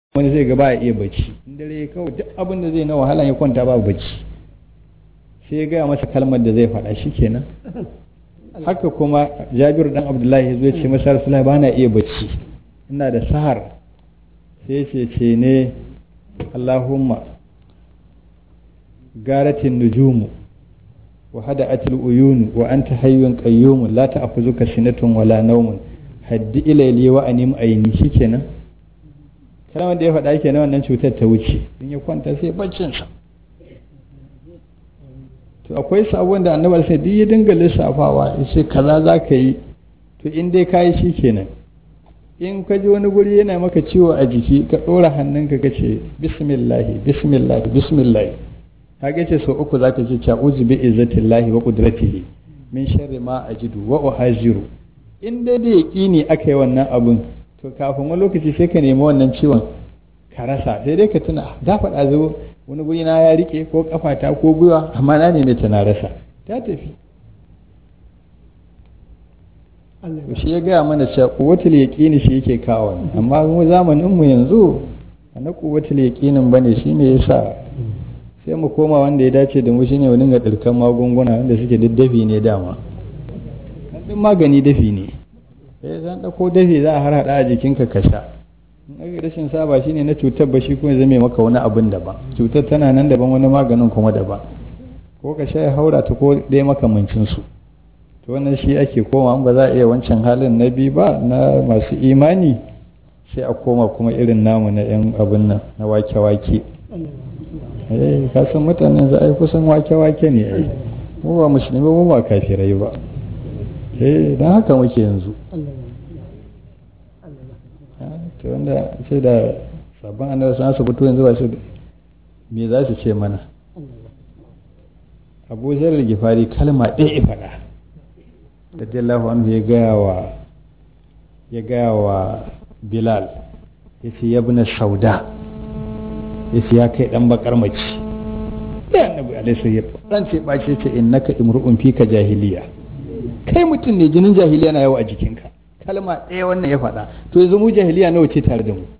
wani zai ga ba iya bacci in dare kawai duk abin da zai na wahala ya kwanta ba bacci sai ya gaya masa kalmar da zai faɗa shi kenan haka kuma jabir dan abdullahi ya zo ya ce masa rasulullahi ba na iya bacci ina da sahar sai ya ce ce ne allahumma garatin nujumu wa hada atil uyunu wa anta hayyun qayyumun la ta'khuzuka sinatun wala nawmun haddi ilayli wa anim ayni shikenan kalmar da ya faɗa kenan wannan cutar ta wuce in ya kwanta sai baccin sa to akwai sabon da annabi sai duk ya dinga lissafawa ya ce kaza za ka yi to in dai ka yi shi kenan in ka ji wani guri yana maka ciwo a jiki ka ɗora hannunka ka ce bismillahi bismillahi bismillahi ka ce sau uku za ka ce ta'uzu bi izzatillahi wa qudratihi min sharri ma ajidu wa uhaziru in dai da yaqini aka yi wannan abun to kafin wani lokaci sai ka nemi wannan ciwon ka rasa sai dai ka tuna da faɗa zo wani guri na ya rike ko kafata ko gwiwa amma na neme ta na rasa ta tafi to shi ya gaya mana cewa kuwatul yaqini shi yake kawo amma mu zamanin mu yanzu na kuwatul yaqinin bane shine yasa sai mu koma wanda ya dace da mu shine mu dinga dirkan magunguna wanda suke daddafi ne dama din magani dafi ne sai zan dauko dafi za a harhaɗa a jikinka ka sha in rashin saba shine na cutar ba shi kuma zame maka wani abin daban cutar tana nan daban wani maganin kuma daban ko ka sha ya haura ta ko dai makamancin su to wannan shi ake koma ba za a iya wancan halin na biyu ba na masu imani sai a koma kuma irin namu na yan abin nan na wake-wake eh ka san mutanen za a yi kusan wake-wake ne ai mu ba musulmi mu ba kafirai ba eh don haka muke yanzu to wanda sai da sabon annabi sun su fito yanzu ba su me za su ce mana abu zarar gifari kalma ɗaya ya faɗa radiyallahu anhu ya gaya wa ya gaya wa bilal ya ce ya na sauda ya ce ya kai ɗan bakar mace ya annabi alaihi ya ɗan ce ɓace ce innaka imru'un fika jahiliya kai mutum ne jinin jahiliya na yawa a jikinka kalma ɗaya wannan ya faɗa to yanzu mu jahiliya nawa ce tare da mu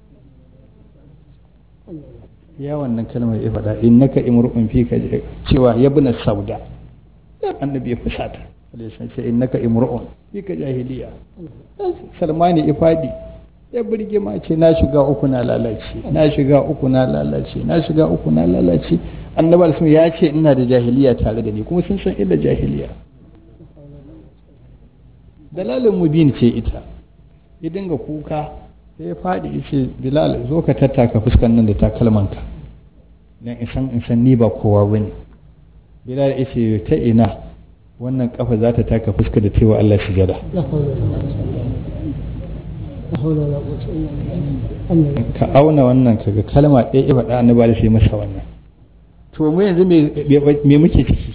ya wannan kalmar ya faɗa innaka imru'un fika cewa ya bina sauda annabi ya fusata alaihi ce innaka imru'un fika jahiliya salmani ya faɗi ya burge ma ce na shiga uku na lalace na shiga uku na lalace na shiga uku na lalace annabi sun ya ce ina da jahiliya tare da ni kuma sun san illa jahiliya dalalin mubin ce ita ya dinga kuka sai ya faɗi ya ce bilal zo ka tattaka fuskan nan da takalmanka don isan isan ni ba kowa ba ne bilal ya ce ta ina wannan kafa za ta taka fuska da cewa Allah sujada ka auna wannan kaga kalma ɗaya ya faɗa annabi da sai masa wannan to mu yanzu me muke ciki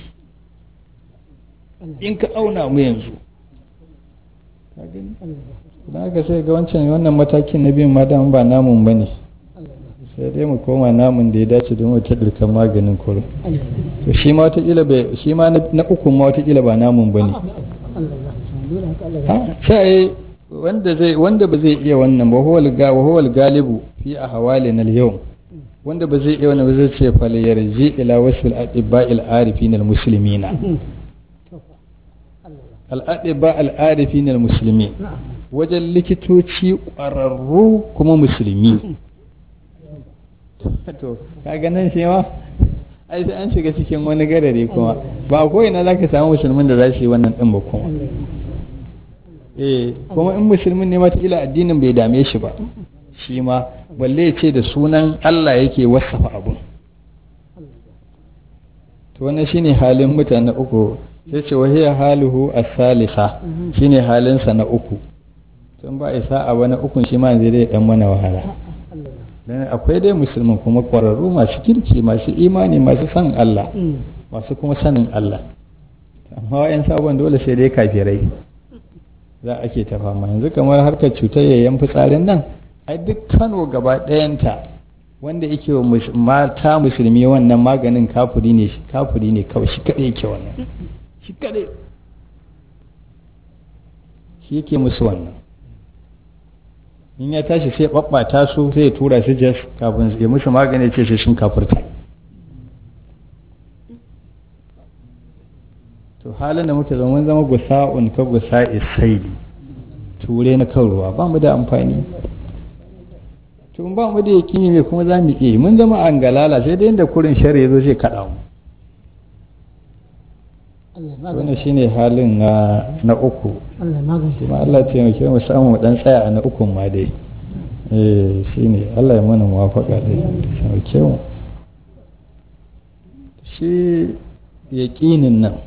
in ka auna mu yanzu don haka sai ga wancan wannan matakin na biyun ma ba namun ba ne sai dai mu koma namun da ya dace don wata ɗirkan maganin kuro to shi ma watakila bai shi ma na uku ma watakila ba namun ba ne sai wanda zai wanda ba zai iya wannan ba huwal ga huwal galibu fi ahwalina al-yawm wanda ba zai iya wannan ba zai ce fal yarji ila wasfil atibba'il arifin al-muslimina al'adiba al'arifin al-musulmi wajen likitoci ƙwararru kuma musulmi to kaga nan shi ma ai sai an shiga cikin wani gadare kuma ba ko ina za ka samu musulmin da za su yi wannan ɗin ba kuma eh kuma in musulmin ne matakila addinin bai dame shi ba shi ma balle ya ce da sunan Allah yake wasafa abun to wannan shine halin mutane uku sai ce wa hiya haluhu as-salisa shine halinsa na uku tun ba isa a wani ukun shi ma zai dai dan mana wahala dan akwai dai musulmin kuma kwararru masu kirki masu imani masu san Allah masu kuma sanin Allah amma wayan sabon dole sai dai kafirai za a ke ta fama yanzu kamar harkar cutar yayyan fitsarin nan ai duk Kano gaba ɗayanta wanda yake wa mata musulmi wannan maganin kafuri ne kafuri ne kawai shi kadai yake wannan shi kadai shi yake musu wannan in ya tashi sai babbata su sai ya tura su jas kafin ya musu magani ce sai sun kafurta to halin da muke zama mun zama gusa'un ka gusa'i saili ture na kan ruwa ba mu da amfani to ba mu da yakini me kuma za mu iya mun zama an galala sai dai inda kurin shari ya zo zai kaɗa mu wannan shine halin na na uku kuma Allah ya taimake mu samu mu dan tsaya a na ukun ma dai eh shine Allah ya mana muwafaka dai taimake mu shi yaƙinin nan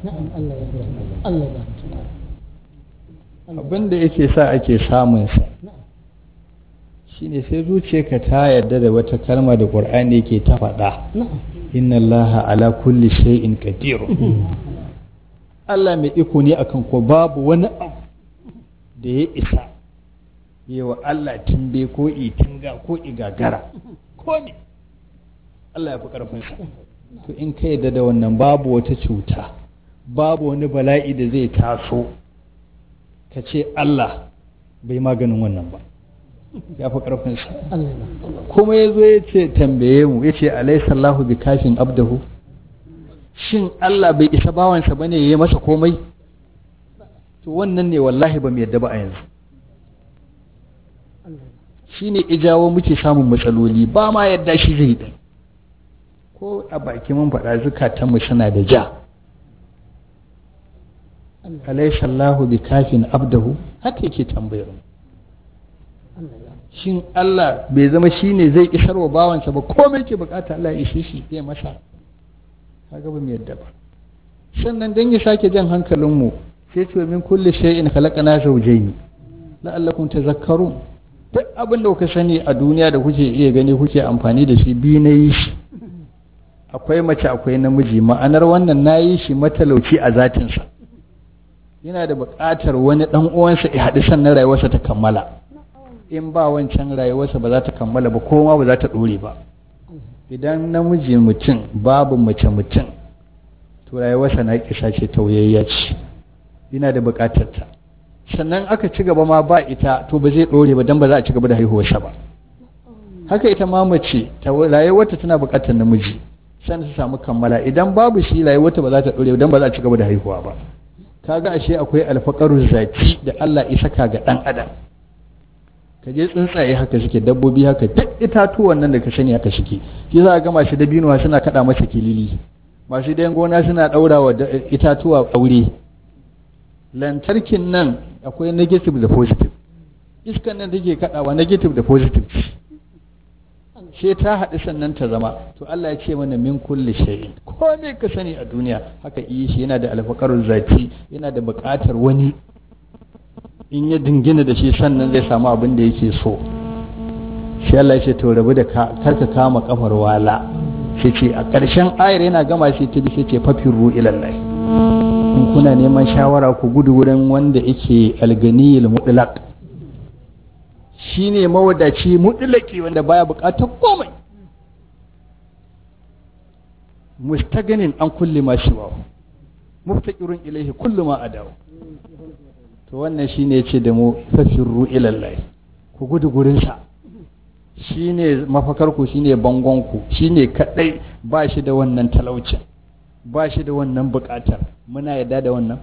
abin da yake sa ake samun sa shine sai zuciyarka ta yarda da wata kalma da ƙur'ani yake ta faɗa inna allaha ala kulli shay'in qadir Allah mai iko ne akan ko babu wani abu da ya isa yawa Allah timbe ko itinga ko igagara ko ne Allah ya fi ƙarfinsa to in ka yarda da wannan babu wata cuta babu wani bala'i da zai taso ka ce Allah bai maganin wannan ba ya fi ƙarfinsa kuma ya zo ya ce tambaye mu ya ce alaisallahu bi kafin abdahu shin Allah bai isa bawansa ba ne ya yi masa komai to wannan ne wallahi ba mu yadda ba a yanzu shi ne ijawo muke samun matsaloli ba ma yadda shi zai ɗan ko a baki mun faɗa zukatanmu suna da ja alaisallahu bi kafin abdahu haka yake tambayar mu shin Allah bai zama shi ne zai isar wa bawansa ba komai ke bukata Allah ya ishe shi ya masa kaga ba mu yadda ba sannan dan ya sake jan hankalinmu sai ce min kulli shay'in khalaqana zawjayn la'allakum tazakkarun duk abin da kuka sani a duniya da kuke iya gani kuke amfani da shi bi na yi shi akwai mace akwai namiji ma'anar wannan na yi shi matalauci a zatinsa yana da buƙatar wani ɗan uwansa ya haɗu sannan rayuwarsa ta kammala in ba wancan rayuwarsa ba za ta kammala ba koma ba za ta ɗore ba idan namiji mutum babu mace mutum to rayuwarsa na kisa ce tauyayya ce yana da buƙatar ta sannan aka ci gaba ma ba ita to ba zai ɗore ba don ba za a ci gaba da haihuwarsa ba haka ita ma mace rayuwarta tana buƙatar namiji sannan ta samu kammala idan babu shi rayuwarta ba za ta ɗore don ba za a ci gaba da haihuwa ba kaga ashe akwai alfaƙarun zaki da Allah ya saka ga ɗan adam ka je tsuntsaye haka suke dabbobi haka duk itatuwan nan da ka sani haka suke shi za a ga masu dabinuwa suna kaɗa masa kilili masu dayan gona suna ɗaura wa itatuwa aure lantarkin nan akwai negative da positive iskan nan take kaɗawa negative da positive sai ta haɗu sannan ta zama to Allah ya ce mana min kulli shay'in komai ka sani a duniya haka yi shi yana da alfakarun zati yana da buƙatar wani in ya dingina da shi sannan zai samu abin da yake so shi Allah ya ce to rabu da karka kama kafar wala sai ce a ƙarshen ayar yana gama shi ta bi sai ce fafirru ilallah in kuna neman shawara ku gudu wurin wanda yake alganiyil mutlaq shine mawadaci mutlaki wanda baya buƙatar komai mustaganin an kulli ma shiwa muftaqirun ilaihi kullu ma adawu to wannan shine yace da mu fafirru ilallahi ku gudu gurinsa shine mafakarku shine bangonku shine kadai ba shi da wannan talaucin ba shi da wannan bukatar muna yadda da wannan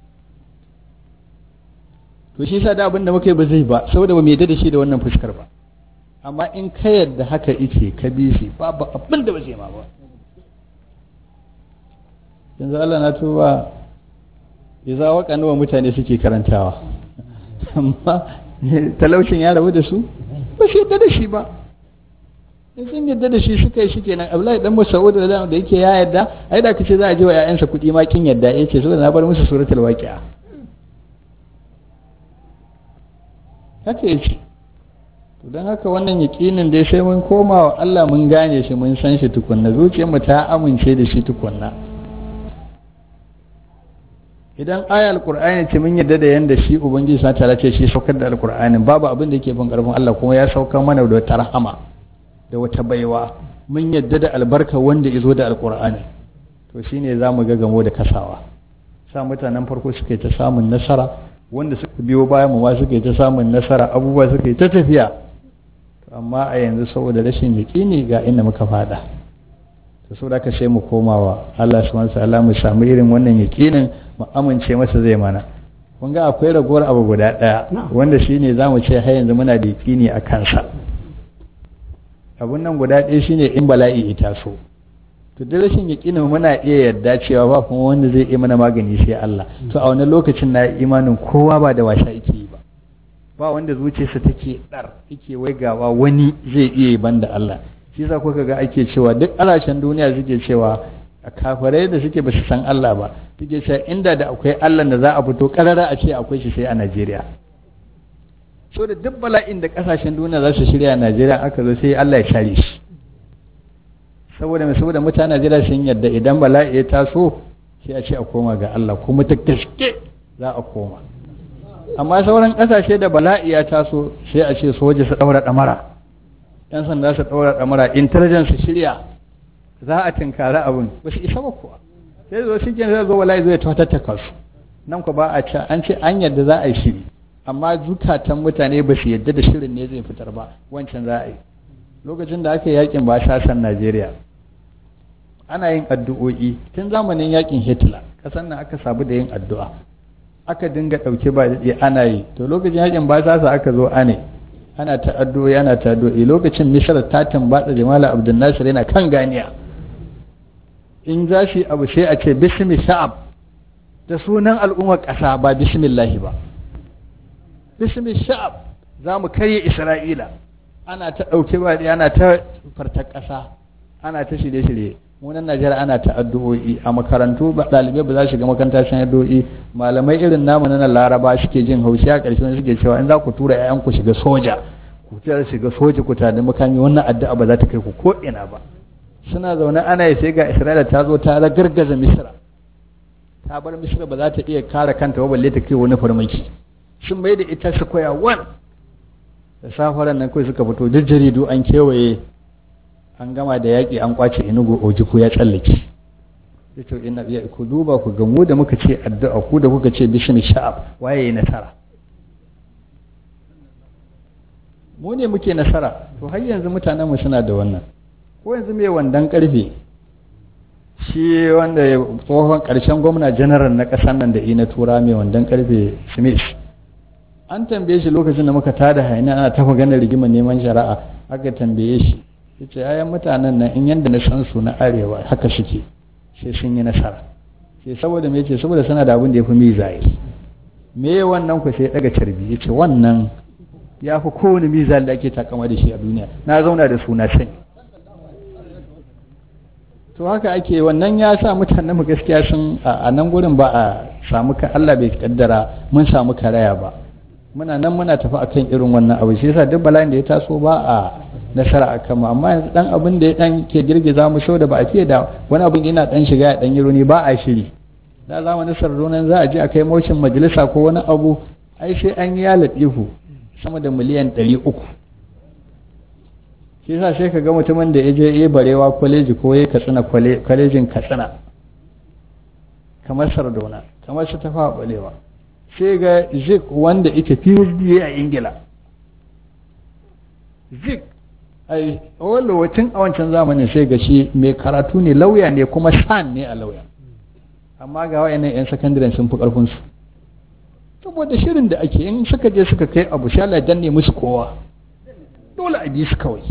to shi sa da abin da muka yi ba zai ba saboda ba mu yadda da shi da wannan fuskar ba amma in ka yadda haka ice ka bi shi babu abin da ba zai ma ba yanzu Allah na tuba ya za waka nawa mutane suke karantawa amma talaucin ya rabu da su ba shi yadda da shi ba in sun yadda da shi suka yi shi kenan abdullahi dan mas'ud da da yake ya yadda ai da kace za a je wa ƴaƴansa kuɗi ma kin yadda yace saboda na bar musu suratul waqi'a haka yace to dan haka wannan yaqinin dai sai mun koma wa Allah mun gane shi mun san shi tukunna zuciyarmu ta amince da shi tukunna idan aya alkur'ani ce mun yadda da yanda shi ubangiji sa ta ce shi saukar da alkur'ani babu abin da yake bin karfin Allah kuma ya saukar mana da wata rahama da wata baiwa mun yadda da albarka wanda izo da alkur'ani to shine za mu ga gamo da kasawa sa mutanen farko suka ta samun nasara wanda suka biyo bayan mu ma suka yi ta samun nasara abubuwa suka yi ta tafiya amma a yanzu saboda rashin yaƙini ga inda muka fada to saboda ka sai mu komawa Allah subhanahu wa ta'ala mu samu irin wannan yaƙinin mu amince masa zai mana kun ga akwai ragowar abu guda ɗaya wanda shine za mu ce har yanzu muna da yaƙini a kansa abun nan guda ɗaya shine in bala'i ita so to da rashin yaƙinin muna iya yarda cewa ba kuma wanda zai iya mana magani sai Allah to a wani lokacin na imanin kowa ba da wasa yake yi ba ba wanda zuciyarsa take dar yake waigawa wani zai iya yi banda Allah shi yasa kuka ga ake cewa duk alashen duniya suke cewa a kafirai da suke basu san Allah ba suke cewa inda da akwai Allah da za a fito karara a ce akwai shi sai a Najeriya so da duk bala'in da kasashen duniya za su shirya a Najeriya aka zo sai Allah ya share shi saboda mai saboda mutanen Najeriya sun yadda idan bala'i ya taso sai a ce a koma ga Allah kuma ta gaske za a koma amma sauran kasashe da bala'i ya taso sai a ce soja su daura damara yan sanda su daura damara intelligence su shirya za a tinkari abin ba su isa ba kuwa sai zo shi zai zo bala'i zai tattaka su nan ku ba a ce an ce an yadda za a yi shiri amma zukatan mutane ba su yadda da shirin ne zai fitar ba wancan za a yi lokacin da aka yi yakin ba sasan Najeriya ana yin addu'o'i tun zamanin yakin Hitler kasan nan aka sabu da yin addu'a aka dinga ɗauke ba daɗe ana yi to lokacin yakin ba sasa aka zo ane ana ta addu'o'i ana ta addu'o'i lokacin Misr ta tambatsa Jamal Abdul Nasir yana kan ganiya in za shi abu sai a ce bismi sha'ab da sunan al'ummar ƙasa ba bismillahi ba bismi sha'ab za mu karye Isra'ila ana ta ɗauke ba ana ta fartar ƙasa ana ta shirye-shirye munan najeriya ana ta addu'o'i a makarantu ba ɗalibai ba za su shiga makaranta sun addu'o'i malamai irin namu na laraba suke jin haushi a ƙarshen suke cewa in za ku tura ƴaƴan ku shiga soja ku tura shiga soja ku tada makami wannan addu'a ba za ta kai ku ko ina ba suna zaune ana yi sai ga isra'ila ta zo ta ragargaza misra ta bar misra ba za ta iya kare kanta ba balle ta kai wani farmaki sun mai da ita su koya wan da safaran nan kawai suka fito duk jaridu an kewaye an gama da yaƙi an kwace inugu ojiku ya tsallake ya ce ina ya ku duba ku ga mu da muka ce addu'a ku da kuka ce bishin sha'ab waye ya nasara mu ne muke nasara to har yanzu mutanen mu suna da wannan ko yanzu mai wandan karfe shi wanda tsohon karshen gwamna general na ƙasar nan da ina tura mai wandan karfe smith an tambaye shi lokacin da muka tada haina ana ta maganar rigimar neman shari'a aka tambaye shi ya ce ayan mutanen nan in yadda na san su na arewa haka suke sai sun yi nasara sai saboda me ce saboda suna da abin da ya fi mizaye me wannan ku sai daga carbi ya ce wannan ya fi kowane mizal da ake takama da shi a duniya na zauna da suna sani to haka ake wannan ya sa mutanen mu gaskiya sun a nan gurin ba a samu ka Allah bai kaddara mun samu karaya ba muna nan muna tafi akan irin wannan abu shi yasa duk bala'in da ya taso ba a nasara a kama amma yanzu dan abin da ya dan ke girgiza mu sau da ba a fiye da wani abin yana dan shiga ya dan yi runi ba a shiri da zamanin sardonan za a je a kai mocin majalisa ko wani abu ai sai an yi ya latifu sama da miliyan ɗari uku shi yasa sai ka ga mutumin da ya je ya barewa kwaleji ko ya katsina kwalejin katsina kamar sardona kamar su tafa balewa sai ga zik wanda ita phd a ingila zik ai wani lokacin a wancan zamanin sai ga shi mai karatu ne lauya ne kuma san ne a lauya amma ga wayannan yan sakandaren sun fi karfin su saboda shirin da ake in suka je suka kai abu sha Allah danne musu kowa dole a bi su kawai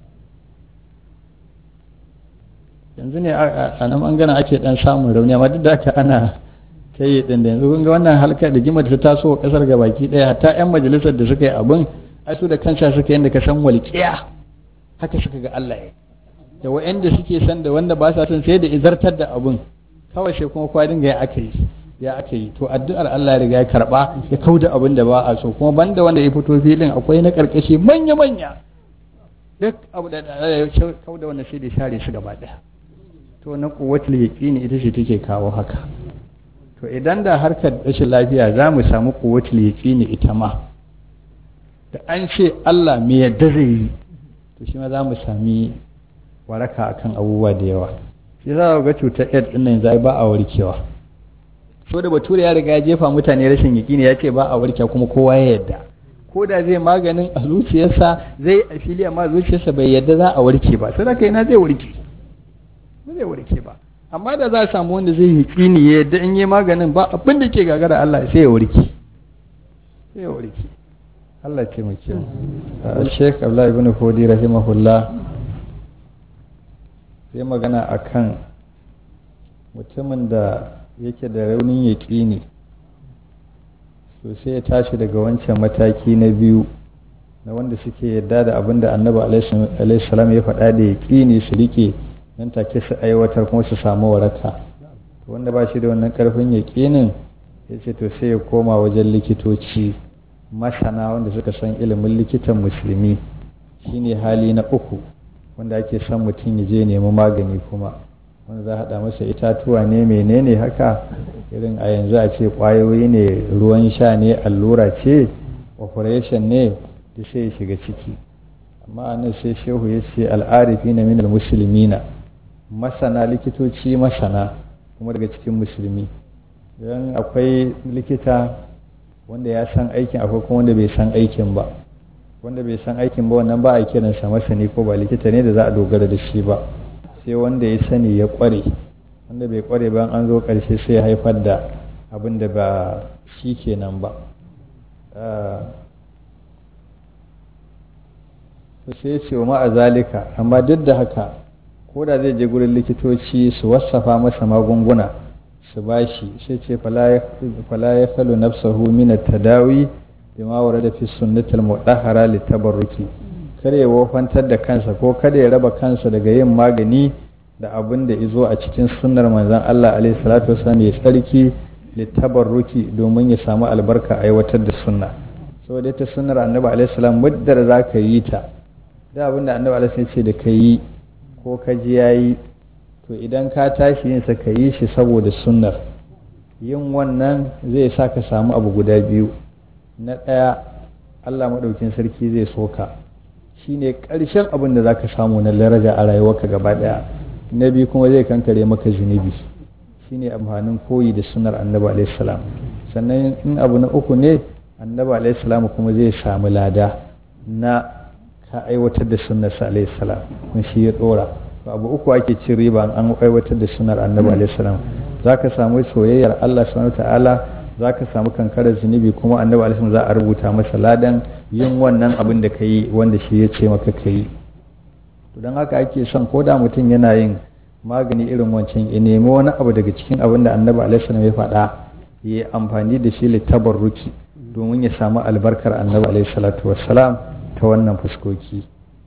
yanzu ne a nan bangaren ake dan samun rauni amma duk da haka ana ta yi ɗin da yanzu kun ga wannan halka da gima da ta taso a ƙasar gabaki ɗaya hatta 'yan majalisar da suka yi abin ai su da kansa suka yadda ka san walƙiya haka suka ga Allah ya da wa'anda suke san da wanda ba sa son sai da izartar da abin kawai sai kuma kwa dinga ya aka yi ya aka yi to addu'ar Allah ya riga ya karba ya kauda abin da ba a so kuma banda wanda ya fito filin akwai na karkashi manya manya duk abu da ya kauda wanda sai da share su gaba ɗaya to na kuwatul yaqini ita ce take kawo haka to idan da harkar rashin lafiya za mu samu kuwatul yaqini ita ma da an ce Allah me yadda zai yi to shi ma za mu sami waraka akan abubuwa da yawa shi za ga cutar AIDS din nan zai ba a warkewa so da bature ya riga ya jefa mutane rashin yaƙini ya ce ba a warke kuma kowa ya yadda ko da zai maganin a zuciyarsa zai a fili amma zuciyarsa bai yadda za a warke ba sai da kai na zai warke ba zai warke ba amma da za a samu wanda zai yi kini ya yadda in yi maganin ba abin da ke gagara Allah sai ya warke sai ya warke Allah ce mu kyau Sheikh Abdullah ibn Fodi rahimahullah sai magana akan mutumin da yake da raunin yaƙini so sai ya tashi daga wancan mataki na biyu na wanda suke yadda da abin da annabi alaihi salam ya faɗa da yaƙini su rike nan take su aiwatar kuma su samu waraka to wanda ba shi da wannan karfin yaƙinin ya ce to sai ya koma wajen likitoci masana wanda suka san ilimin likitan musulmi shine hali na uku wanda ake son mutum ya je nemi magani kuma wanda za a haɗa masa itatuwa ne menene haka irin a yanzu a ce ƙwayoyi ne ruwan sha ne allura ce operation ne da sai ya shiga ciki amma a nan sai shehu ya ce al'arifi na minal musulmina masana likitoci masana kuma daga cikin musulmi don akwai likita wanda ya san aikin akwai kuma wanda bai san aikin ba wanda bai san aikin ba wannan ba a kiransa masani ko ba likita ne da za a dogara da shi ba sai wanda ya sani ya kware wanda bai kware ba an zo karshe sai ya haifar da abin da ba shi kenan ba to sai ce wa ma'azalika amma duk da haka ko da zai je gurin likitoci su wasafa masa magunguna su bashi sai ce fala ya kalu nafsahu min tadawi bima warada fi sunnatil mudahhara litabarruki kare ya wofantar da kansa ko kada ya raba kansa daga yin magani da abin da izo a cikin sunnar manzon Allah alaihi salatu wasallam ya tsarki litabarruki domin ya samu albarka aiwatar da sunna saboda ita sunnar annabi alaihi salam muddar zaka yi ta da abin da annabi alaihi ce da ka yi ko ka ji yayi to idan ka tashi yin sa ka yi shi saboda sunnar yin wannan zai sa ka samu abu guda biyu na ɗaya Allah maɗaukin sarki zai soka shi ne ƙarshen abin da za ka samu na daraja a rayuwarka gaba ɗaya na biyu kuma zai kankare maka zunubi shi ne amfanin koyi da sunar annabi alaihissalam sannan in abu na uku ne annabi alaihissalam kuma zai samu lada na ka aiwatar da sunnarsa alaihissalam kun shi ya ɗora abu uku ake cin riba an aiwatar da sunar annabi alaihissalam za ka samu soyayyar Allah subhanahu ta'ala za ka samu kankarar zunubi kuma annabi alaihi za a rubuta masa ladan yin wannan abin da ka yi wanda shi ya ce maka ka yi to don haka ake son ko da mutum yana yin magani irin wancan ya nemi wani abu daga cikin abin da annabi alaihi ya faɗa ya yi amfani da shi littabarruki domin ya samu albarkar annabi alaihi salatu wassalam ta wannan fuskoki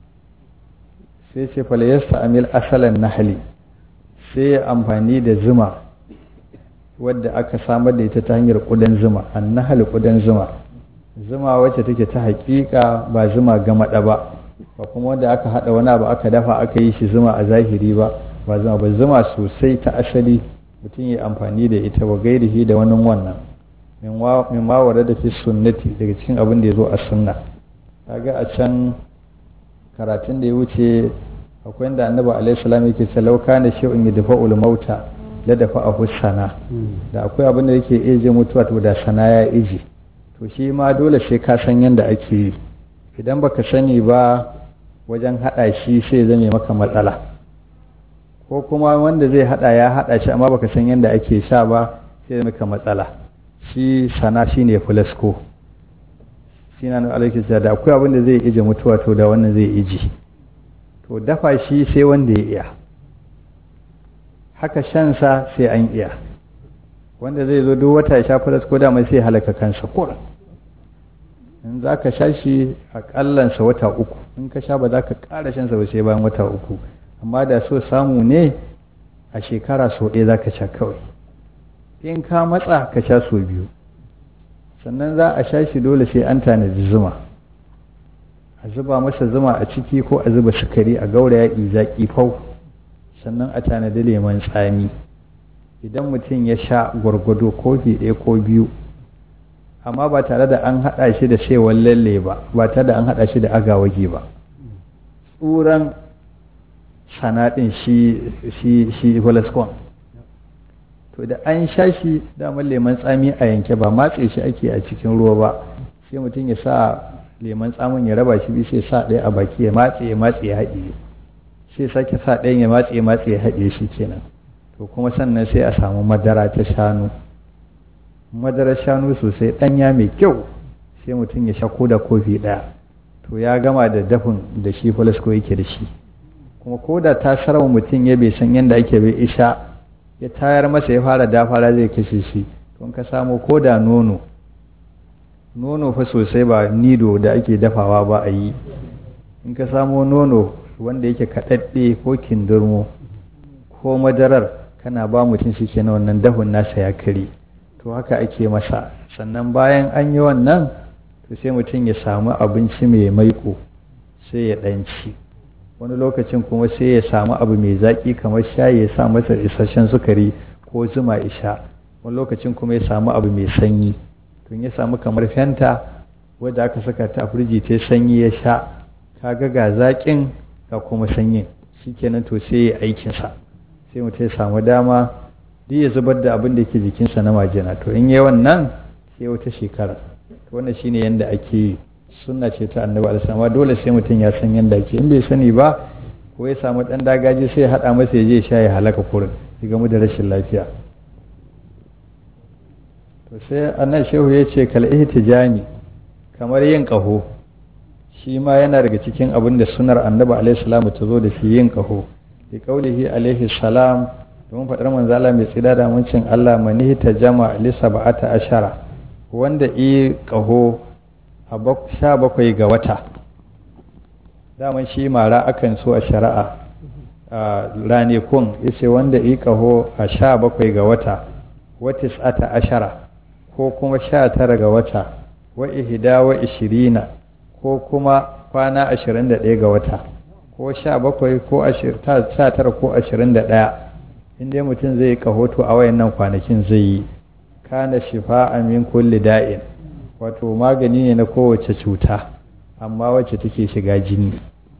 sai ce falayasta amil asalan nahali sai ya amfani da zuma wadda aka samar da ita ta hanyar ƙudan zuma annahal ƙudan zuma zuma wacce take ta haƙiƙa ba zuma gamaɗa ba ba kuma wanda aka haɗa wani abu aka dafa aka yi shi zuma a zahiri ba ba zuma ba zuma sosai ta asali mutum ya amfani da ita wa gairihi da wani wannan min mawara da fi sunnati daga cikin abin da ya zo a sunna kaga a can karatun da ya wuce akwai inda annabi alaihi salam yake ce lauka na shi'un yadfa'ul mauta la dafa a sana da akwai abin da yake ije mutuwa to da sana ya ije to shi ma dole sai ka san yadda ake yi idan baka sani ba wajen hada shi sai zame maka matsala ko kuma wanda zai hada ya hada shi amma baka san yadda ake sha ba sai maka matsala shi sana shine fulasko shi na alaiki da akwai abin da zai ije mutuwa to da wannan zai ije to dafa shi sai wanda ya iya haka shansa sai an iya wanda zai zo duk wata ya sha faras ko dama sai halaka kansa kura in za ka sha shi a kallansa wata uku in ka sha ba za ka ƙara shansa ba sai bayan wata uku amma da so samu ne a shekara sau ɗaya za ka sha kawai in ka matsa ka sha sau biyu sannan za a sha shi dole sai an tanadi zuma a zuba masa zuma a ciki ko a zuba sukari a gauraya zaƙi fau sannan a tanadi lemon tsami idan mutum ya sha gwargwado kofi ɗaya ko biyu amma ba tare da an haɗa shi da saiwan lalle ba ba tare da an haɗa shi da agawagi ba tsuran sanaɗin shi shi shi to da an sha shi daman leman tsami a yanke ba matse shi ake a cikin ruwa ba sai mutum ya sa leman tsamin ya raba shi biyu sai sa ɗaya a baki ya matse ya matse ya haɗe sai sake sa ɗayan ya matse ya matse ya haɗe shi kenan to kuma sannan sai a samu madara ta shanu madarar shanu sosai ɗanya mai kyau sai mutum ya sha da kofi ɗaya to ya gama da dafin da shi falasko yake da shi kuma ko da ta sarwa mutum ya bai san yadda ake bai isha ya tayar masa ya fara dafara zai kashe shi to ka samu ko da nono nono fa sosai ba nido da ake dafawa ba a yi in ka samo nono wanda yake kaɗaɗɗe ko kindirmo ko madarar kana ba mutum shi ke na wannan dafin nasa ya kare to haka ake masa sannan bayan an yi wannan to sai mutum ya samu abinci mai maiko sai ya ɗanci wani lokacin kuma sai ya samu abu mai zaƙi kamar shayi ya sa masa isasshen sukari ko zuma isha wani lokacin kuma ya samu abu mai sanyi tun ya samu kamar fenta wadda aka saka ta a firji ta sanyi ya sha kaga ga zaƙin ga kuma sanyin shikenan to sai ya aikinsa sai mutum ya samu dama duk ya zubar da abin da yake jikinsa na majina to in yi wannan sai wata shekara to wannan shine yanda ake yi sunna ce ta annabi alaihi amma dole sai mutum ya san yanda ake in bai sani ba ko ya samu dan dagaji sai ya hada masa ya je sha ya halaka kurin ya gamu da rashin lafiya to sai annan shehu ya ce kal ihtijani kamar yin kaho shi ma yana daga cikin abin da sunar annabi alaihi salamu ta zo da shi yin kaho bi qaulihi alaihi salam domin faɗar manzala mai tsida da muncin Allah mani ta jama li sab'ata ashara wanda yi kaho a sha bakwai ga wata daman shi mara akan so a shari'a a ranekun yace wanda yi kaho a sha bakwai ga wata watis ata ashara ko kuma sha tara ga wata wa ihda wa ishirina ko kuma kwana ashirin da ɗaya ga wata ko sha bakwai ko sha tara ko ashirin da ɗaya in dai mutum zai yi kahoto a wayannan kwanakin zai yi kana shifa min kulli da'in wato magani ne na kowace cuta amma wacce take shiga jini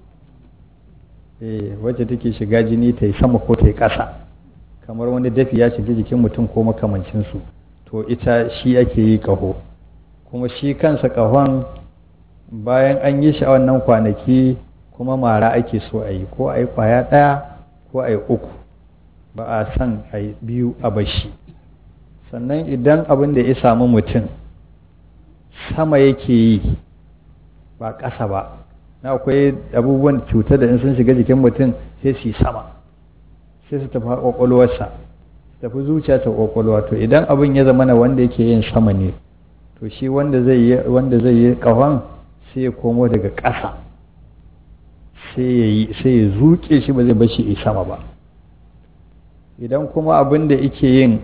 eh wacce take shiga jini ta yi sama ko ta yi ƙasa kamar wani dafi ya shiga jikin mutum ko makamancinsu to ita shi ake yi ƙaho kuma shi kansa ƙahon bayan an yi shi a wannan kwanaki kuma mara ake so a yi ko a yi ƙwaya ɗaya ko a yi uku ba a san a yi biyu a bashi sannan idan abin da ya samu mutum sama yake yi ba ƙasa ba na akwai abubuwan cutar da in sun shiga jikin mutum sai su yi sama sai su tafi ƙwaƙwalwarsa su tafi zuciya ta ƙwaƙwalwa to idan abin ya zama na wanda yake yin sama ne to shi wanda zai yi wanda zai yi ƙahon sai ya komo daga ƙasa sai ya yi sai ya zuƙe shi ba zai bashi yi sama ba idan kuma abin da yake yin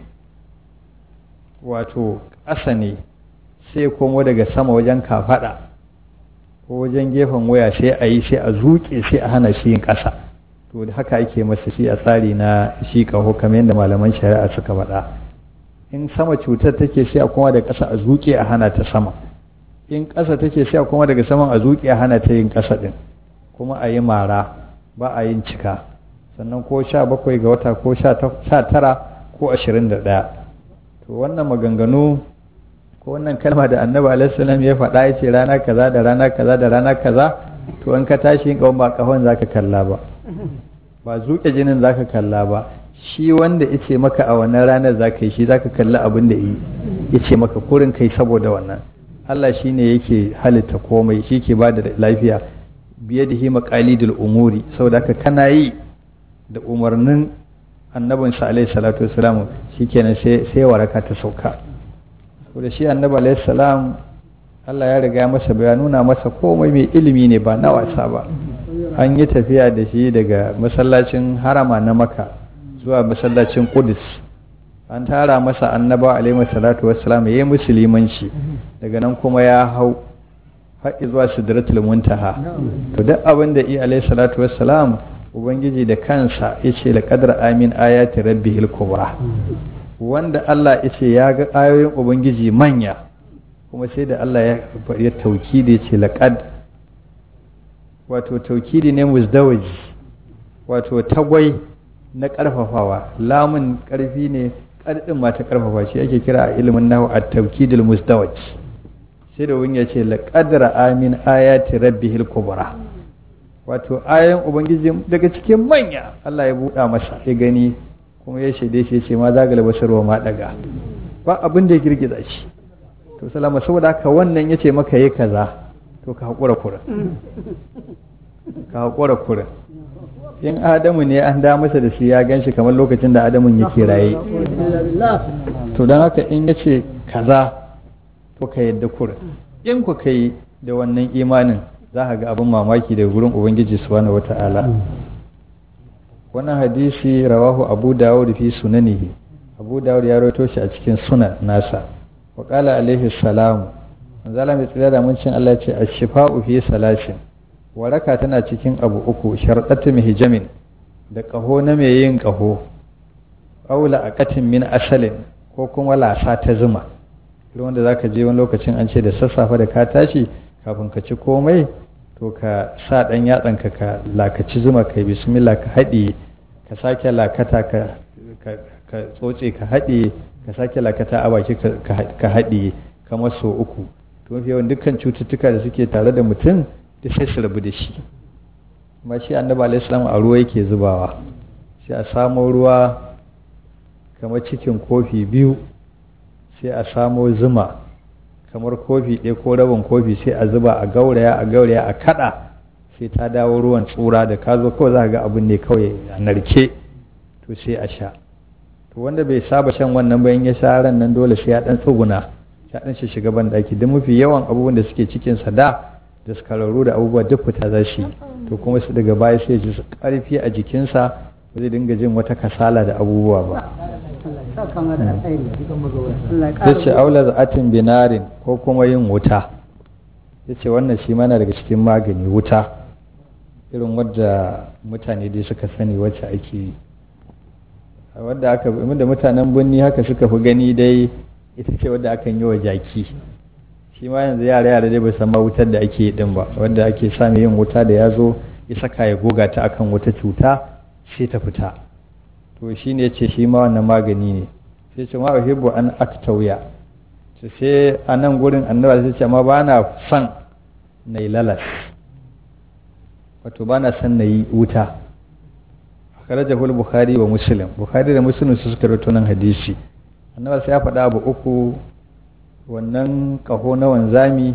wato ƙasa ne sai komo daga sama wajen kafaɗa ko wajen gefen waya sai a yi sai a zuƙe sai a hana shi yin ƙasa to da haka ake masa shi a tsari na shi ƙaho kamar yadda malaman shari'a suka faɗa in sama cutar take sai a koma da ƙasa a zuƙe a hana ta sama in ƙasa take sai a koma daga saman a zuƙe a hana ta yin ƙasa ɗin kuma a yi mara ba a yin cika sannan ko sha bakwai ga wata ko sha tara ko ashirin da ɗaya to wannan maganganu ko wannan kalma da annabi alaihissalam ya faɗa ya ce rana kaza da rana kaza da rana kaza to in ka tashi yin ƙahon ba ƙahon za ka kalla ba ba zuƙe jinin za ka kalla ba shi wanda ya ce maka a wannan ranar za ka yi shi za ka kalli abin da ya ce maka kurin kai saboda wannan Allah shi ne yake halitta komai shi ke ba da lafiya biye da hima qalidul umuri saboda haka kana yi da umarnin annabinsa alaihi salatu wasalam shikenan sai sai waraka ta sauka saboda shi annabi alaihi salam Allah ya riga masa ya nuna masa komai mai ilimi ne ba na wasa ba an yi tafiya da shi daga masallacin harama na maka zuwa masallacin kudus an tara masa annaba alaihi salatu wassalam ya yi musulmanci daga nan kuma ya hau haƙi zuwa sidratul muntaha to duk abin da i alaihi salatu wassalam ubangiji da kansa yace la qadar amin ayati rabbihil kubra wanda Allah yace ya ga ayoyin ubangiji manya kuma sai da Allah ya ya taukidi yace laqad wato taukidi ne musdawaji wato tagwai na ƙarfafawa lamun ƙarfi ne ƙarɗin ma ta ƙarfafa shi ake kira a ilimin nahu a tawkidul mustawaj sai da wani ya ce laqadra amin ayati rabbihil kubra wato ayan ubangiji daga cikin manya Allah ya buɗa masa ya gani kuma ya shaide shi ya ce ma zagal basarwa ma daga ba abin da ya girgiza shi to salama saboda haka wannan ya ce maka yi kaza to ka haƙura kurin ka haƙura kurin in adamu ne an da masa da shi ya gan shi kamar lokacin da adamun yake raye to don haka in ya ce kaza to ka yadda kurin in ku kai da wannan imanin za ka ga abin mamaki daga gurin ubangiji subhanahu wata'ala wannan hadisi rawahu abu dawud fi sunanihi abu dawud ya rawaito shi a cikin sunan nasa wa qala alaihi salamu manzala mai tsira da mun cin Allah ce ash-shifa'u fi salasin waraka tana cikin abu uku sharɗatu hijamin da ƙaho na mai yin ƙaho aula aqatin min asalin ko kuma lasa ta zuma irin wanda zaka je wani lokacin an ce da sassafe da ka tashi kafin ka ci komai to ka sa ɗan yatsanka ka lakaci zuma kai bismillah ka haɗe ka sake lakata ka ka tsotse ka haɗe ka sake lakata a baki ka haɗe kamar so uku to mafi yawan dukkan cututtuka da suke tare da mutum da sai su rabu da shi amma shi annabi alaihi salam a ruwa yake zubawa sai a samo ruwa kamar cikin kofi biyu sai a samo zuma kamar kofi ɗaya ko rabin kofi sai a zuba a gauraya a gauraya a kaɗa sai ta dawo ruwan tsura da ka zo kawai za ga abin ne kawai a narke to sai a sha to wanda bai saba shan wannan bayan ya sha ran nan dole sai ya ɗan tsuguna ya ɗan shi shiga ban ɗaki don mafi yawan abubuwan da suke cikin sa da da skararru da abubuwa duk fita za shi to kuma su daga baya sai ji su ƙarfi a jikinsa ba zai dinga jin wata kasala da abubuwa ba ya ce aula za'atin binarin ko kuma yin wuta ya ce wannan shi mana daga cikin magani wuta irin wadda mutane dai suka sani wacce ake yi wadda aka da mutanen birni haka suka fi gani dai ita ce wadda akan yi wa jaki shi ma yanzu yara yara dai bai san ma wutar da ake yi din ba wadda ake sami yin wuta da ya zo ya saka ya goga ta akan wata cuta sai ta fita to shi ne ce shi ma wannan magani ne sai ce ma uhibbu an aktauya to sai a nan gurin annabi sai ce ma ba na son na yi lalas wato ba na son na yi wuta akhrajahu al-bukhari wa muslim bukhari da muslim su suka rawaito nan hadisi annabi sai ya faɗa abu uku wannan ƙaho na wanzami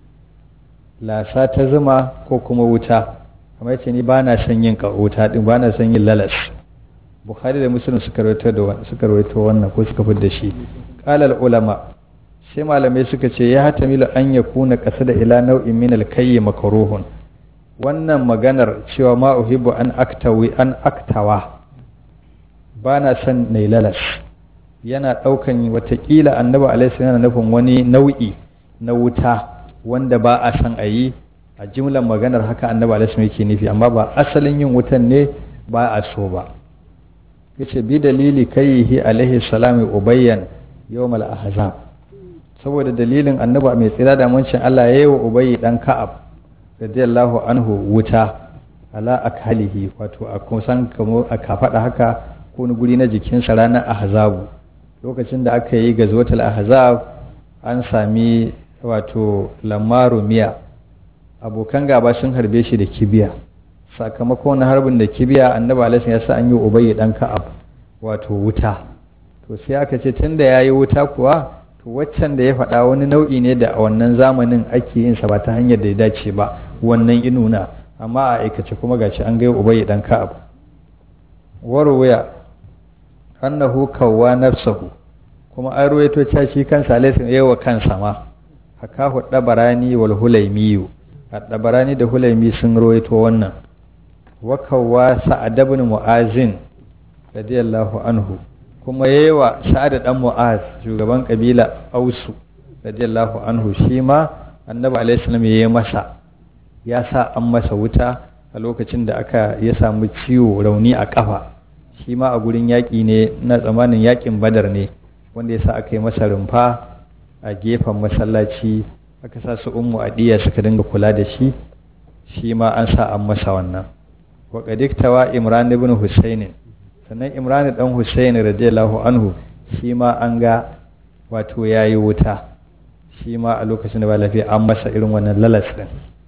lasa ta zuma ko kuma wuta kamar yace ni ba na son yin wuta din ba na son yin lalas bukhari da muslim suka rawaito da suka rawaito wannan ko suka fidda shi qala ulama sai malamai suka ce ya hatamilu an yakuna qasada ila nau'in min al-kayy makruhun wannan maganar cewa ma uhibbu an aktawi an aktawa ba na son nai lalas yana ɗaukan watakila annabi alaihi yana nufin wani nau'i na wuta wanda ba a san a yi a jimlar maganar haka annabi alaihi yake nufi amma ba asalin yin wutan ne ba a so ba yace bi dalili kayyihi alaihi salamu ubayyan yawmal ahzab saboda dalilin annabi mai tsira da mancin Allah yayi wa ubayyi dan ka'ab radiyallahu anhu wuta ala akhalihi wato a kusan kamo a kafada haka ko guri na jikinsa ranar ahzabu lokacin da aka yi gazwatul ahzab an sami wato lamaru miya abokan gaba sun harbe shi da kibiya sakamakon harbin da kibiya annabi alaihi ya sa an yi ubayyi dan ka'ab wato wuta to sai aka ce tunda yayi wuta kuwa to waccan da ya faɗa wani nau'i ne da a wannan zamanin ake yin sa ba ta hanyar da ya dace ba wannan inuna amma a aikace kuma gashi an ga ubayyi dan ka'ab warwaya annahu kawwa nafsahu kuma an ruwaito cewa shi kansa alaihi yawa kansa ma hakahu dabarani wal hulaimiyu dabarani da hulaimi sun ruwaito wannan wa kawwa sa'ad ibn mu'azin radiyallahu anhu kuma yawa sa'ad dan mu'az shugaban kabila ausu radiyallahu anhu shi ma annabi alaihi salam yayi masa ya sa an masa wuta a lokacin da aka ya samu ciwo rauni a kafa shi ma a gurin yaƙi ne na tsamanin yaƙin badar ne wanda ya sa aka yi masa rumfa a gefen masallaci aka sa su ummu adiya suka dinga kula da shi shi ma an sa an masa wannan wa qadiktawa imran ibn husayn sannan imran dan husayn radiyallahu anhu shi ma an ga wato ya yi wuta shi ma a lokacin da ba lafiya an masa irin wannan lalas ɗin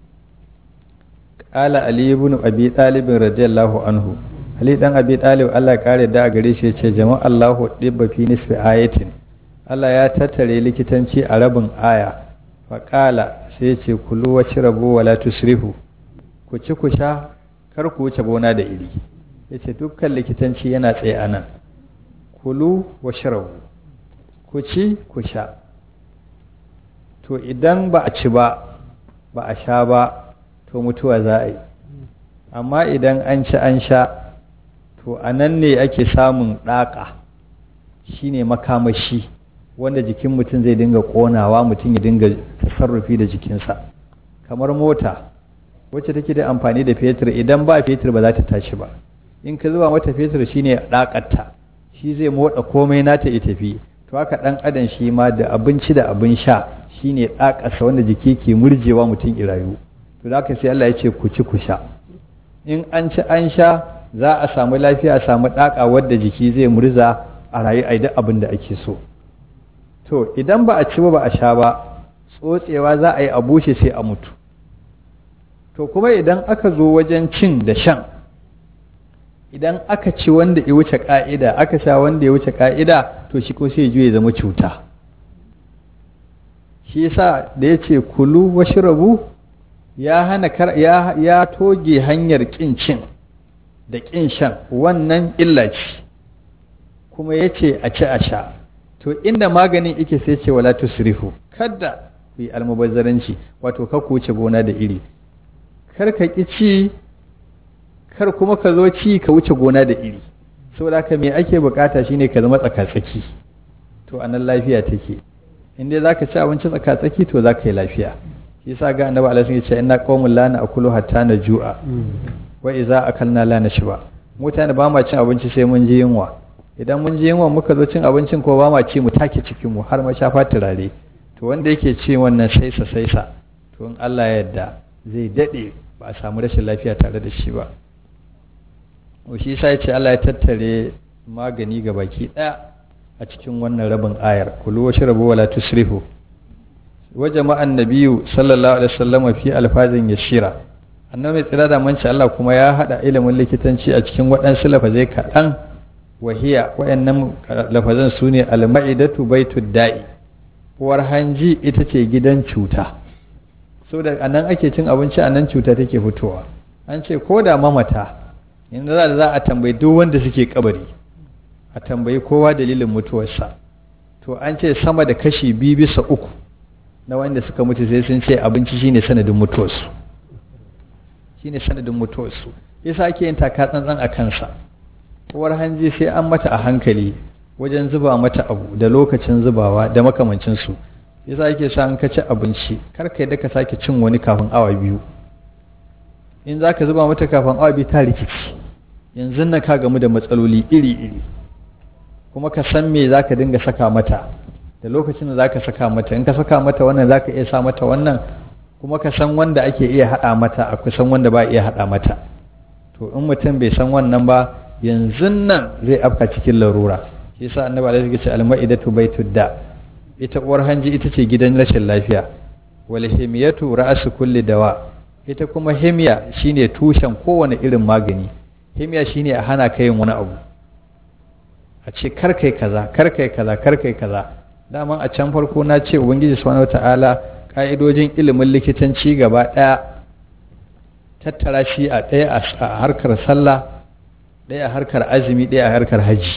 ƙala ali ibn abi ɗalibin radiyallahu anhu ali dan abi ɗalib Allah ya kare da a gare shi ya ce jama'a Allahu ɗibba fi nisfi ayatin Allah ya tattare likitanci a rabin aya faƙala sai ya ce kulu wa rabu wala tusrifu ku ci ku sha kar ku wuce gona da iri ya ce dukkan likitanci yana tsaye a nan kulu wa shirabu ku ci ku sha to idan ba a ci ba ba a sha ba to mutuwa za a yi amma idan an ci an sha to a nan ne ake samun ɗaƙa shine makamashi wanda jikin mutum zai dinga ƙonawa mutum ya dinga tasarrufi da jikinsa kamar mota wacce take da amfani da fetur idan ba fetur ba za ta tashi ba in ka zuba mata fetur shine ɗaƙarta shi zai motsa komai nata ya tafi to haka ɗan adam shi ma da abinci da abin sha shine ɗaƙarsa wanda jiki ke murjewa mutum irayu to da haka sai Allah ya ce ku ci ku sha in an ci an sha za a samu lafiya a samu ɗaƙa wadda jiki zai murza a rayu a duk abin da ake so to idan ba a ci ba ba a sha ba tsotsewa za a yi a bushe sai a mutu to kuma idan aka zo wajen cin da shan idan aka ci wanda ya wuce ka'ida aka sha wanda ya wuce ka'ida to shi ko sai ya zama cuta shi yasa da ya ce kulu washrabu ya hana ya, ya toge hanyar kin cin da kin shan wannan illa ce kuma ya ce a ci a sha to inda maganin ike sai ce wala tusrifu kada ku yi almubazzaranci wato ka ku wuce gona da iri kar ka ki ci kar kuma ka zo ci ka wuce gona da iri saboda haka me ake bukata shine ka zama tsakatsaki to anan lafiya take in dai zaka ci abinci tsakatsaki to zaka yi lafiya shi yasa ga annabi alaihi ya ce inna qaumun la na'kulu hatta najua wa idza akalna la nashba mutane ba ma cin abinci sai mun ji yunwa idan mun ji yunwa muka zo cin abincin ko ba ma ci mu take cikin mu har ma shafa turare to wanda yake ci wannan saisa saisa to in Allah ya yarda zai dade ba a samu rashin lafiya tare da shi ba shi sai ce Allah ya tattare magani ga baki daya a cikin wannan rabin ayar kulu wa shrabu wala tusrifu wa jama'an nabiyyu sallallahu alaihi wasallam fi alfazin yashira annabi tsira da manci Allah kuma ya hada ilimin likitanci a cikin waɗansu lafazai kaɗan wahiya wayannan lafazan su ne alma'idatu baitud da'i uwar hanji ita ce gidan cuta saboda anan ake cin abinci anan cuta take fitowa an ce ko da mamata yanzu za a tambayi duk wanda suke kabari a tambayi kowa dalilin mutuwarsa to an ce sama da kashi biyu bisa uku na wanda suka mutu sai sun ce abinci shine sanadin mutuwarsu shine sanadin mutuwarsu yasa ake yin taka tsantsan a kansa uwar hanji sai an mata a hankali wajen zuba mata abu da lokacin zubawa da makamancinsu yasa ake sa an ka ci abinci kar ka yadda ka sake cin wani kafin awa biyu in za ka zuba mata kafin awa biyu ta rikici yanzu na ka gamu da matsaloli iri-iri kuma ka san me za ka dinga saka mata da lokacin da za ka saka mata in ka saka mata wannan za ka iya sa mata wannan kuma ka san wanda ake iya haɗa mata a kusan wanda ba iya haɗa mata to in mutum bai san wannan ba yanzu nan zai afka cikin larura shi yasa annabi alaihi ce alma'idatu baitud da ita uwar hanji ita ce gidan rashin lafiya wal himiyatu ra'su kulli dawa ita kuma himiya shine tushen kowane irin magani himiya shine a hana ka yin wani abu a ce kar kai kaza kar kai kaza kar kai kaza daman a can farko na ce ubangiji subhanahu wataala ka'idojin ilimin likitanci gaba daya tattara shi a ɗaya a harkar sallah ɗaya a harkar azumi ɗaya a harkar hajji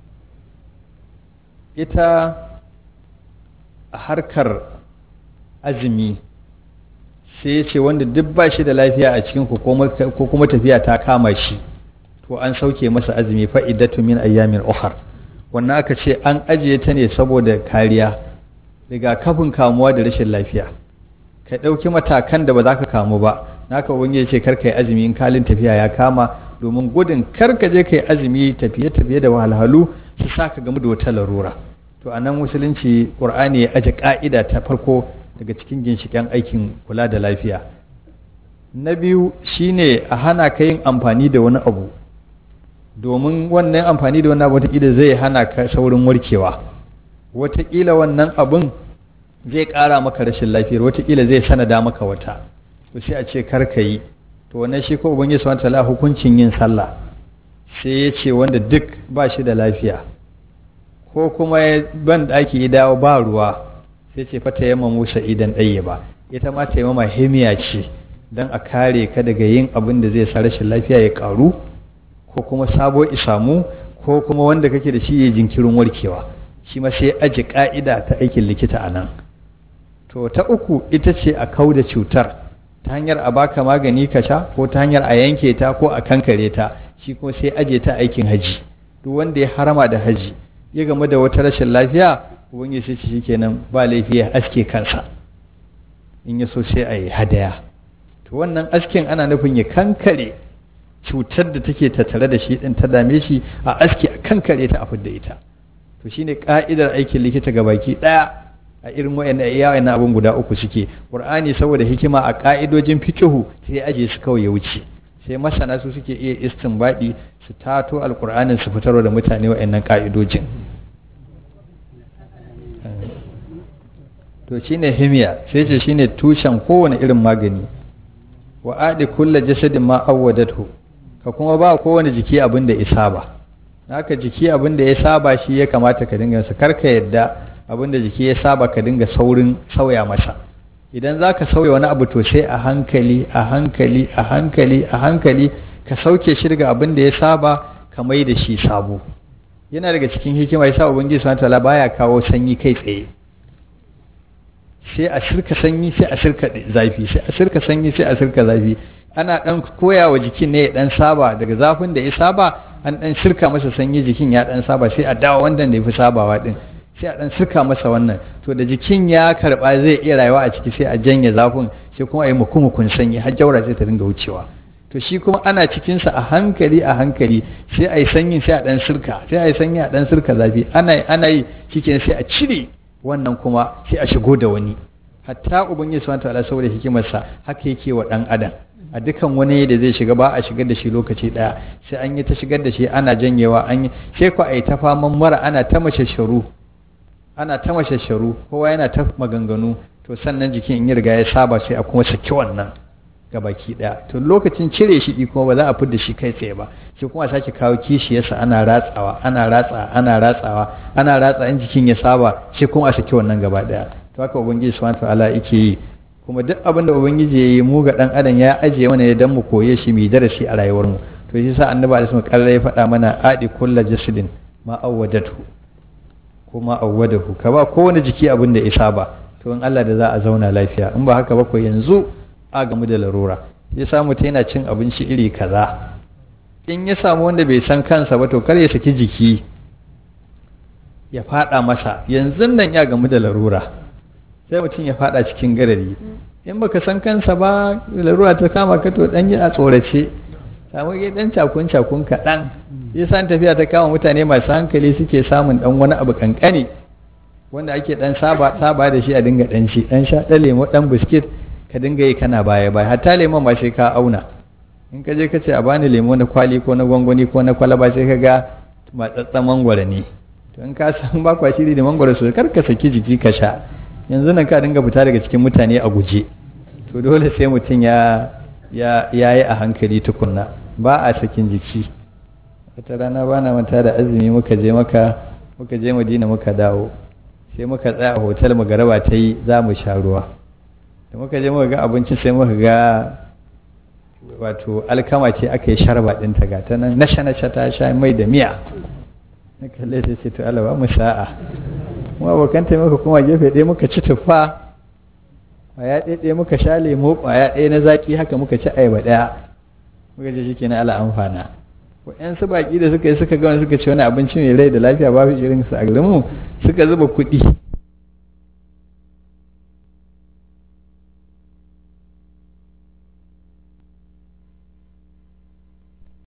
ita a harkar azumi sai ya ce wanda duk ba shi da lafiya a cikin ko kuma tafiya ta kama shi to an sauke masa azumi fa'idatu min ayyamin ukhar wannan aka ce an ajiye ta ne saboda kariya rigakafin kamuwa da rashin lafiya ka ɗauki matakan da ba za ka kamu ba naka wani ya ce kar ka yi azumi in kalin tafiya ya kama domin gudun kar ka je ka yi azumi tafiye-tafiye da wahalhalu su sa ka gamu da wata larura to a nan musulunci ƙur'ani ya aje ƙa'ida ta farko daga cikin ginshiƙen aikin kula da lafiya na biyu shine a hana ka yin amfani da wani abu domin wannan amfani da wannan abu wataƙila zai hana ka saurin warkewa wataƙila wannan abun zai ƙara maka rashin lafiyar wataƙila zai sanada maka wata to sai a ce kar ka yi to wannan shi ko ubangiji subhanahu wataala hukuncin yin sallah sai ya ce wanda duk ba shi da lafiya ko kuma ban ɗaki ya dawo ba ruwa sai ce fata yamma musa idan ɗaya ba ita ma taimama himiya ce don a kare ka daga yin abin da zai sa rashin lafiya ya ƙaru ko kuma sabo isamu ko kuma wanda kake da shi ya jinkirin warkewa shi ma sai aji ka'ida ta aikin likita a nan to ta uku ita ce a kau da cutar ta hanyar a baka magani ka sha ko ta hanyar a yanke ta ko a kankare ta shi kuma sai aje ta aikin haji duk wanda ya harama da haji ya game da wata rashin lafiya ubangiji sai shi kenan ba laifi ya aske kansa in ya so sai a yi hadaya to wannan askin ana nufin ya kankare cutar da take tattare da shi din ta dame shi a aski a kankare ta a fidda ita to shine ka'idar aikin likita ga baki daya a irin wayannan iyayen abun guda uku suke qur'ani saboda hikima a ka'idojin fiqhu sai aje su kawai ya wuce sai masana su suke iya istinbadi su tato alqur'anin su fitarwa da mutane wayannan ka'idojin to shine himiya sai ce shine tushen kowane irin magani wa adi kulla jasadin ma awwadatu ka kuma ba kowane jiki abin da ya saba haka jiki abin da ya saba shi ya kamata ka dinga sa karka yadda abin da jiki ya saba ka dinga saurin sauya masa idan za ka sauya wani abu to sai a hankali a hankali a hankali a hankali ka sauke shi daga abin da ya saba ka mai da shi sabo yana daga cikin hikima yasa ubangiji subhanahu wataala baya kawo sanyi kai tsaye sai a shirka sanyi sai a shirka zafi sai a shirka sanyi sai a shirka zafi ana dan koya wa jikin ne ya dan saba daga zafin da ya saba an dan shirka masa sanyi jikin ya dan saba sai a dawo wanda da ya fi sabawa din sai a dan shirka masa wannan to da jikin ya karba zai iya rayuwa a ciki sai a janye zafin sai kuma a yi mukumukun sanyi har jaura sai ta dinga wucewa to shi kuma ana cikinsa a hankali a hankali sai a yi sanyi sai a dan shirka sai a yi sanyi a dan shirka zafi ana ana yi shikenan sai a cire wannan kuma sai a shigo da wani hatta ubangiji subhanahu wataala saboda hikimarsa haka yake wa dan adam a dukan wani da zai shiga ba a shigar da shi lokaci daya sai an yi ta shigar da shi ana janyewa an yi sai ku a yi ta faman mara ana ta mashasharu ana ta mashasharu kowa yana ta maganganu to sannan jikin in ya riga ya saba sai a kuma saki wannan ga baki daya to lokacin cire shi kuma ba za a fidda shi kai tsaye ba sai kuma sake kawo kishiyarsa ana ratsawa ana ratsa ana ratsawa ana ratsa in jikin ya saba sai kuma a saki wannan gaba daya to haka ubangiji subhanahu ta'ala yake yi kuma duk abin da ubangiji ya yi mu ga dan adam ya ajiye mana ne dan mu koye shi mu darasi a rayuwar mu to shi sa annabi alaihi wasallam ya faɗa mana adi kullu jasadin ma awwadatu ko ma awwadahu ka ba kowane jiki abin da ya saba to in Allah da za a zauna lafiya in ba haka ba ko yanzu a gamu da larura ya samu ta yana cin abinci iri kaza in ya samu wanda bai san kansa ba to kar ya saki jiki ya fada masa yanzu nan ya gamu da larura sai mutum ya fada cikin garari in baka san kansa ba larura ta kama ka to dan yi a tsorace samu ya dan cakun cakun kaɗan ya san tafiya ta kama mutane masu hankali suke samun dan wani abu kankani wanda ake dan saba saba da shi a dinga dan shi dan sha dan lemo dan biskit ka dinga yi kana baya baya hatta lemon ba sai ka auna in ka je ka ce a bani lemo na kwali ko na gwangwani ko na kwalaba sai ka ga matsatsan mangwara ne to in ka san ba kwa shiri da mangwara su kar ka saki jiki ka sha yanzu nan ka dinga fita daga cikin mutane a guje to dole sai mutum ya ya yi a hankali tukunna ba a sakin jiki wata rana ba na manta da azumi muka je maka muka je madina muka dawo sai muka tsaya a hotel magaraba ta yi za mu sha ruwa da muka je muka ga abincin sai muka ga wato alkama ce aka yi sharba ɗinta ga ta nan nasha nasha ta sha mai da miya na kalle ta ce to Allah ba mu sa'a kuma abokan ta muka kuma gefe ɗaya muka ci tuffa ƙwaya ɗaya ɗaya muka sha lemo ƙwaya ɗaya na zaƙi haka muka ci ayaba ɗaya muka ce shikenan Allah amfana wa'yansu baƙi da suka yi suka ga wani suka ce wani abinci mai rai da lafiya babu irin su a garinmu suka zuba kuɗi